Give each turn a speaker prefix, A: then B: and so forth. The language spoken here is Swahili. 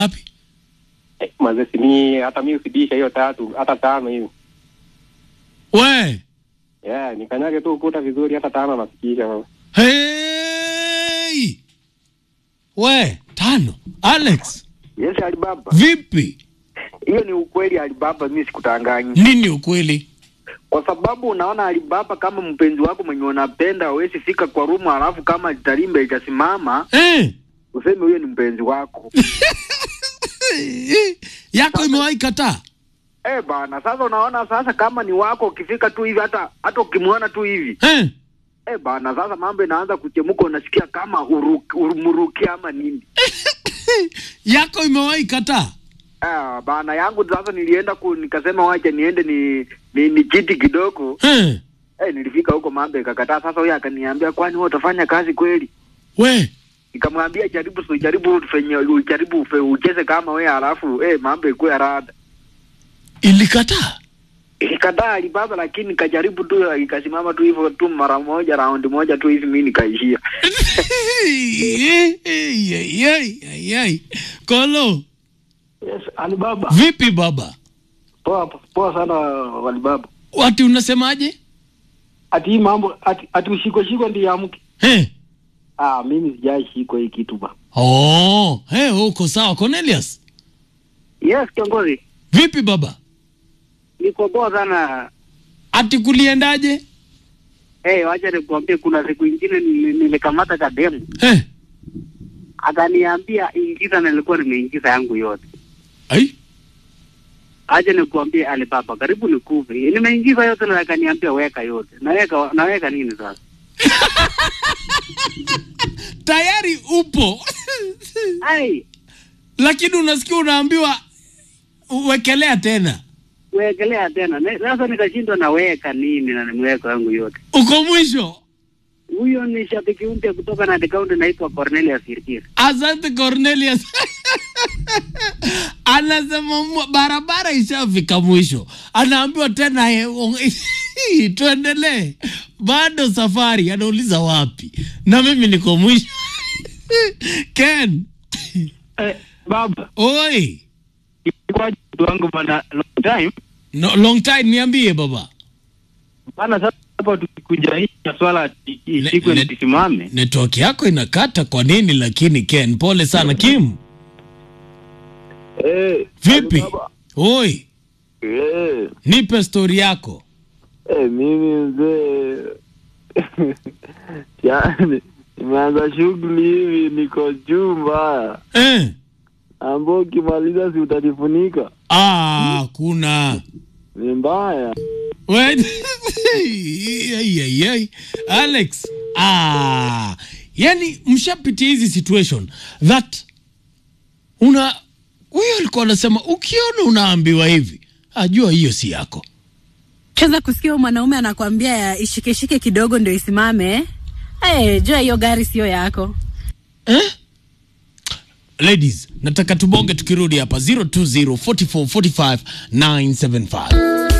A: Wapi?
B: Eh, Manze sini hata mimi usidisha hiyo tatu hata tano hivi.
A: We.
B: Yeah, nikanyage tu ukuta vizuri hata tano nafikisha baba.
A: Hey! We, tano. Alex,
C: Yes, Alibaba.
A: vipi?
C: Hiyo ni ukweli Alibaba, mimi sikutanganyi.
A: Nini ukweli?
C: Kwa sababu unaona Alibaba, kama mpenzi wako mwenye unapenda hawezi fika kwa rumu, alafu kama tarimba itasimama
A: Eh.
C: useme huyo ni mpenzi wako.
A: Yako imewahi kataa?
C: Eh bana, sasa unaona sasa kama ni wako ukifika tu hivi hata hata ukimwona tu hivi
A: Eh.
C: eh bana, sasa mambo inaanza kuchemuka, unasikia kama uruki, urumuruki ama nini.
A: Yako imewahi kataa?
C: Ah, bana yangu sasa nilienda ku, nikasema wacha niende ni ni, ni kiti kidogo
A: Eh.
C: eh, nilifika huko mambo ikakataa. Sasa huyo akaniambia kwani wewe utafanya kazi kweli?
A: We.
C: Nikamwambia jaribu, so jaribu fenye ujaribu ufe, ucheze kama wewe, alafu eh, mambo ikuwe rada.
A: Ilikataa?
C: Ikikataa Alibaba, lakini nikajaribu tu, ikasimama tu hivyo tu mara moja, raundi moja tu hivi, mimi nikaishia.
A: Ayayayayay. Kolo,
D: Yes, Alibaba.
A: vipi baba?
D: Poa poa sana Alibaba.
A: Wati unasemaje?
D: Ati hii mambo ati, ati ushikwe shikwe ndiye amke.
A: Eh.
D: Ah, mimi sijai shikwa hii kitu ba.
A: Oh, hey, uko sawa Cornelius.
C: Yes, kiongozi,
A: Vipi baba?
C: niko poa sana.
A: Ati kuliendaje?
C: Eh, wacha nikuambie, kuna siku ingine nili- nilikamata kademu
A: Eh.
C: akaniambia ingiza, na nilikuwa nimeingiza yangu yote.
A: Ai.
C: Acha nikuambie Alibaba, karibu nikufe. Nimeingiza yote na akaniambia weka yote. Naweka naweka nini sasa?
A: Tayari upo.
C: Ai,
A: Lakini unasikia unaambiwa uwekelea tena.
C: wekelea tena. Ne- Sasa nikashindwa naweka nini na nimeweka yangu yote.
A: Uko mwisho.
C: Huyo ni shabiki mpya kutoka na kaunti naitwa Cornelius Sirkir.
A: Asante Cornelius. Anasema mwa- barabara ishafika mwisho, anaambiwa tena eh, ong- tuendelee, bado safari. Anauliza wapi, na mimi niko mwisho. Ken,
D: Eh, baba,
A: oi,
D: ilikuwa mtu wangu bana long time.
A: no, long time, niambie baba.
D: Bana sasa hapa tukikuja hii ya swala ati
A: Ne-
D: ishikwe
A: ne-
D: nisimame.
A: Network yako inakata kwa nini? Lakini Ken, pole sana. Kim,
E: Eh,
A: vipi?
E: Alibaba.
A: Oi,
E: Eh,
A: nipe stori yako.
E: eh, mimi mzee yani nimeanza shughuli hivi, niko juu mbaya,
A: Eh.
E: ambao ukimaliza si utanifunika,
A: Ah, kuna
E: ni mbaya.
A: Wait. Ai, ai, ai. Alex. Ah. Yani mshapitia hizi situation that una huyo alikuwa anasema ukiona unaambiwa hivi, ajua hiyo si yako.
F: Cheza kusikia huyo mwanaume anakwambia ya ishikeshike kidogo ndio isimame. Eh, jua hiyo gari sio yako.
A: Eh? Ladies, nataka tubonge tukirudi hapa 020 44 45 975.